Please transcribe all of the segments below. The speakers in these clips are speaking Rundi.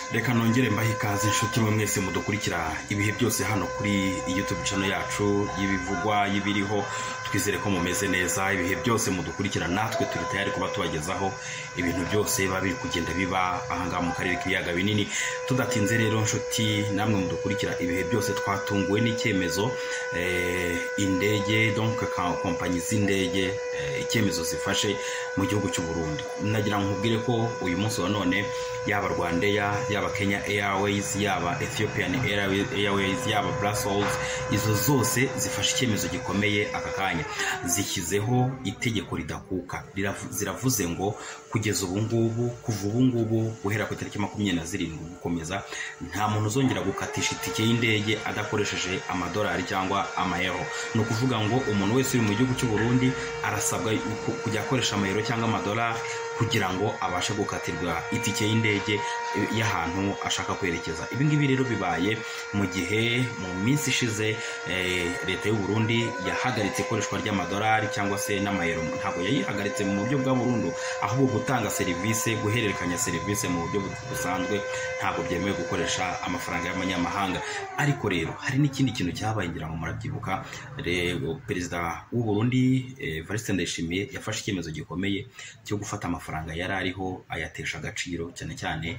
reka nongere mbahe ikaze inshuti mwe mwese mudukurikira ibihe byose hano kuri youtube channel yacu y'ibivugwa y'ibiriho twizere ko mumeze neza ibihe byose mudukurikira natwe turi tayari kuba tubagezaho ibintu byose biba biri kugenda biba ahangaha mu karere k'ibiyaga binini tudatinze rero nshuti namwe mudukurikira ibihe byose twatunguwe n'icyemezo eh, indege donc ka- kompanyi z'indege eh, icyemezo zifashe mu gihugu cy'u Burundi nagira ngo nkubwire ko uyu munsi wa none yaba Rwandair yaba Kenya Airways yaba Ethiopian Airways Airways, yaba Brussels izo zose zifashe icyemezo gikomeye aka kanya zishyizeho itegeko ridakuka Riravu- ziravuze ngo kugeza ubu ngubu kuva ubu ngubu guhera ku itariki makumyabiri na zirindwi gukomeza nta muntu uzongera gukatisha itike y'indege adakoresheje amadolari cyangwa amayero ni ukuvuga ngo umuntu wese uri mu gihugu cy'u Burundi arasabwa ku- kujya akoresha amayero cyangwa amadolari kugira ngo abashe gukatirwa itike y'indege eh, y'ahantu ashaka kwerekeza ibi ngibi rero bibaye mu gihe mu minsi ishize eh, leta y'u Burundi yahagaritse ikoreshwa ry'amadolari cyangwa se n'amayero ntabwo yayihagaritse mu buryo bwa burundu ahubwo gutanga serivisi guhererekanya serivisi mu buryo bu- busanzwe ntabwo byemewe gukoresha amafaranga y'amanyamahanga ariko rero hari n'ikindi kintu cyabaye ngira ngo murabyibuka rero perezida w'u Burundi eh, Evariste Ndayishimiye yafashe icyemezo gikomeye cyo gufata amafaranga yari ariho ayatesha agaciro cyane cyane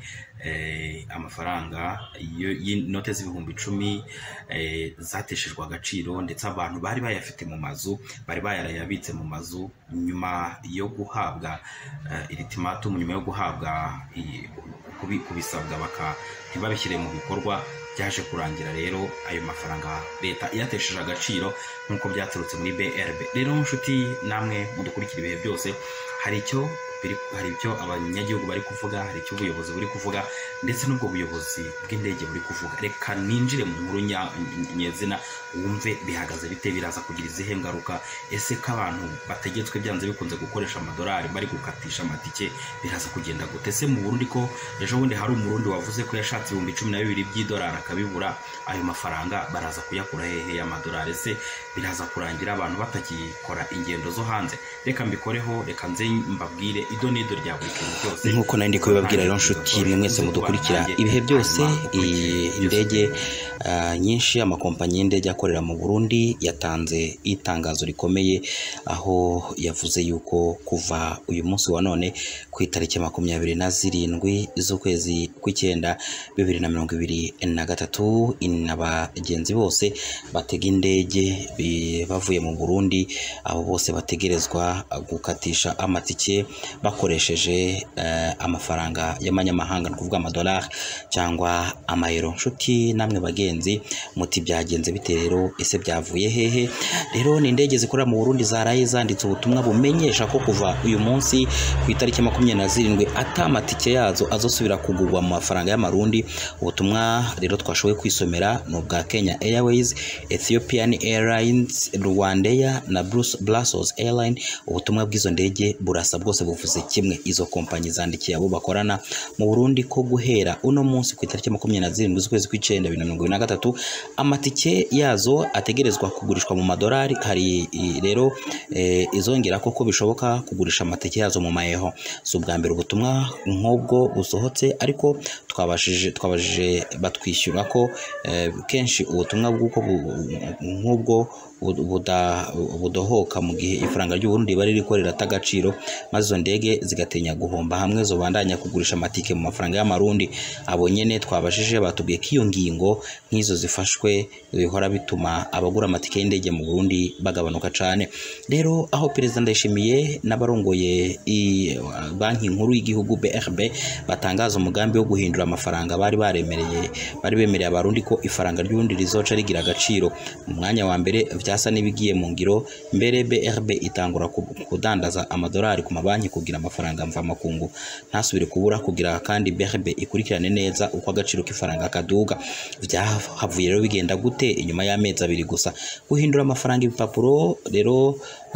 eh, amafaranga yo- y'inote z'ibihumbi icumi eh, zateshejwe agaciro ndetse abantu bari bayafite mu mazu bari bayarayabitse mu mazu nyuma yo guhabwa eh, iritimatumu nyuma yo guhabwa i- kubi- kubisabwa baka ntibabishyire mu bikorwa byaje kurangira rero ayo mafaranga leta iyatesheje agaciro nk'uko byaturutse muri BRB rero nshuti namwe mudukurikira ibihe byose hari icyo biri- hari icyo abanyagihugu bari kuvuga hari icyo ubuyobozi buri kuvuga ndetse n'ubwo buyobozi bw'indege buri kuvuga reka ninjire mu nkuru nya- nyezina wumve bihagaze bite biraza kugira izihe ngaruka ese ko abantu bategetswe byanze bikunze gukoresha amadolari bari gukatisha amatike biraza kugenda gute ese mu burundi ko ejo bundi hari umurundi wavuze ko yashatse ibihumbi cumi na bibiri by'idolari akabibura ayo mafaranga baraza kuyakura hehe y'amadolari ese biraza kurangira abantu batakikora ingendo zo hanze reka mbikoreho reka nze mbabwire ido n'ido rya buri kintu cyose nk'uko nari ndi kubibabwira rero nshuti mwe mwese mudukurikira ibihe byose iyi indege ah, nyinshi amakompanyi y'indege akorera mu Burundi yatanze itangazo rikomeye aho yavuze yuko kuva uyu munsi wa none ku itariki makumyabiri na zirindwi z'ukwezi kw'icyenda bibiri na mirongo ibiri na gatatu abagenzi bose batega indege bi- bavuye mu Burundi abo bose bategerezwa gukatisha amatike bakoresheje eh, amafaranga y'amanyamahanga ni ukuvuga amadolari cyangwa amayero nshuti namwe bagenzi muti byagenze bite rero ese byavuye hehe rero ni indege zikorera mu Burundi zaraye zanditse ubutumwa bumenyesha ko kuva uyu munsi ku itariki makumyabiri na zirindwi ata amatike yazo azosubira kugurwa mu mafaranga y'amarundi ubutumwa rero twashoboye kwisomera ni ubwa Kenya Airways Ethiopian Airlines Rwandair na Brus- Brussels Airline ubutumwa bw'izo ndege burasa bwose buvuze kimwe izo kompanyi zandikiye abo bakorana mu Burundi ko guhera uno munsi ku itariki makumyabiri na zirindwi z'ukwezi kw'icyenda bibiri na mirongo ibiri na gatatu amatike yazo ategerezwa kugurishwa mu madolari hari i- rero eh, izongera koko bishoboka kugurisha amatike yazo mu mayeho si ubwa mbere ubutumwa nk'ubwo busohotse ariko twabashije twabajije batwishyura ko eh, kenshi ubutumwa bw'uko bu- nk'ubwo bu- buda- budohoka mu gihe ifaranga ry'uburundi riba ririko rirata agaciro maze izo ndege zigatinya guhomba hamwe zobandanya kugurisha amatike mu mafaranga y'amarundi abo nyene twabashije batubwiye ko iyo ngingo nk'izo zifashwe bihora bituma abagura amatike y'indege mu Burundi bagabanuka cane rero aho perezida Ndayishimiye n'abarongoye i- banki nkuru y'igihugu BRB batangaza umugambi wo guhindura amafaranga bari baremereye bari bemereye abarundi ko ifaranga ry'ubundi rizoca rigira agaciro mu mwanya wa mbere vyasa n'ibigiye mu ngiro mbere BRB itangura ku- kudandaza amadolari ku mabanki kugira amafaranga mvamakungu ntasubire kubura kugira kandi BRB ikurikirane neza uko agaciro k'ifaranga kaduga vyahavuye rero bigenda gute inyuma y'amezi abiri gusa guhindura amafaranga ibipapuro rero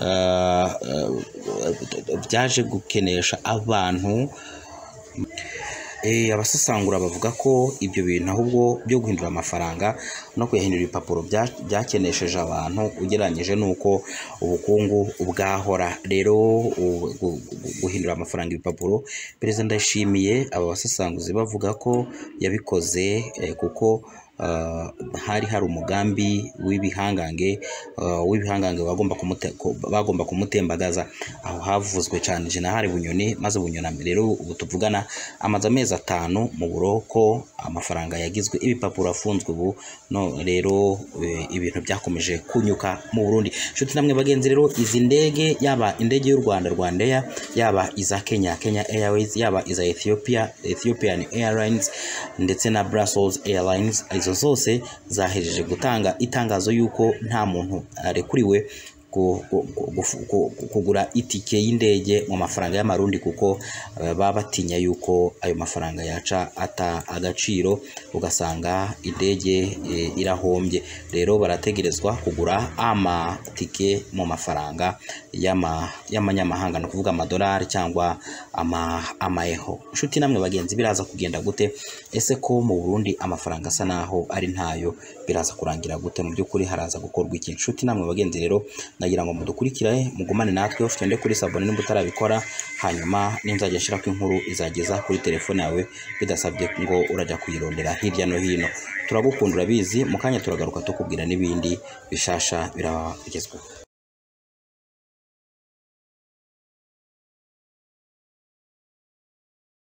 ah, ah, byaje gukenesha abantu Eh, abasesangura bavuga ko ibyo bintu ahubwo byo guhindura amafaranga no kuyahindura ibipapuro bya- byakenesheje abantu ugereranyije n'uko ubukungu bwahora rero u- gu- gu- guhindura amafaranga ibipapuro perezida ndayishimiye aba basesanguzi bavuga ko yabikoze eh, kuko ah, hari hari umugambi w'ibihangange ah, w'ibihangange bagomba kumute- ko- bagomba kumutembagaza aho havuzwe cyane jenerali bunyoni maze bunyoni rero ubu tuvugana amaze amezi atanu mu buroko amafaranga yagizwe ibipapuro afunzwe ubu no rero eh, ibintu byakomeje kunyuka mu Burundi nshuti namwe bagenzi rero izi ndege yaba indege y'u Rwanda Rwandair yaba iza Kenya Kenya Airways yaba iza Ethiopia Ethiopian Airlines ndetse na Brussels Airlines izo zose zahejeje gutanga itangazo y'uko nta muntu arekuriwe ku- ku- ku- gufu- ku- ku- kugura itike y'indege mu mafaranga y'amarundi kuko eh, baba batinya yuko ayo mafaranga yaca ata agaciro ugasanga indege eh, irahombye rero barategerezwa kugura amatike mu mafaranga y'ama- y'amanyamahanga ni ukuvuga amadolari cyangwa ama- amaeho inshuti namwe bagenzi biraza kugenda gute ese ko mu Burundi amafaranga asa naho ari ntayo biraza kurangira gute mu by'ukuri haraza gukorwa iki inshuti namwe bagenzi rero nagira ngo mudukurikire mugumane natwe ufite kuri sabone nimba utarabikora hanyuma ninzajya ashyirako inkuru izageza kuri telefone yawe bidasabye ngo urajya kuyirondera hirya no hino turagukunda urabizi mu kanya turagaruka tukubwira n'ibindi bishasha biraba bigezweho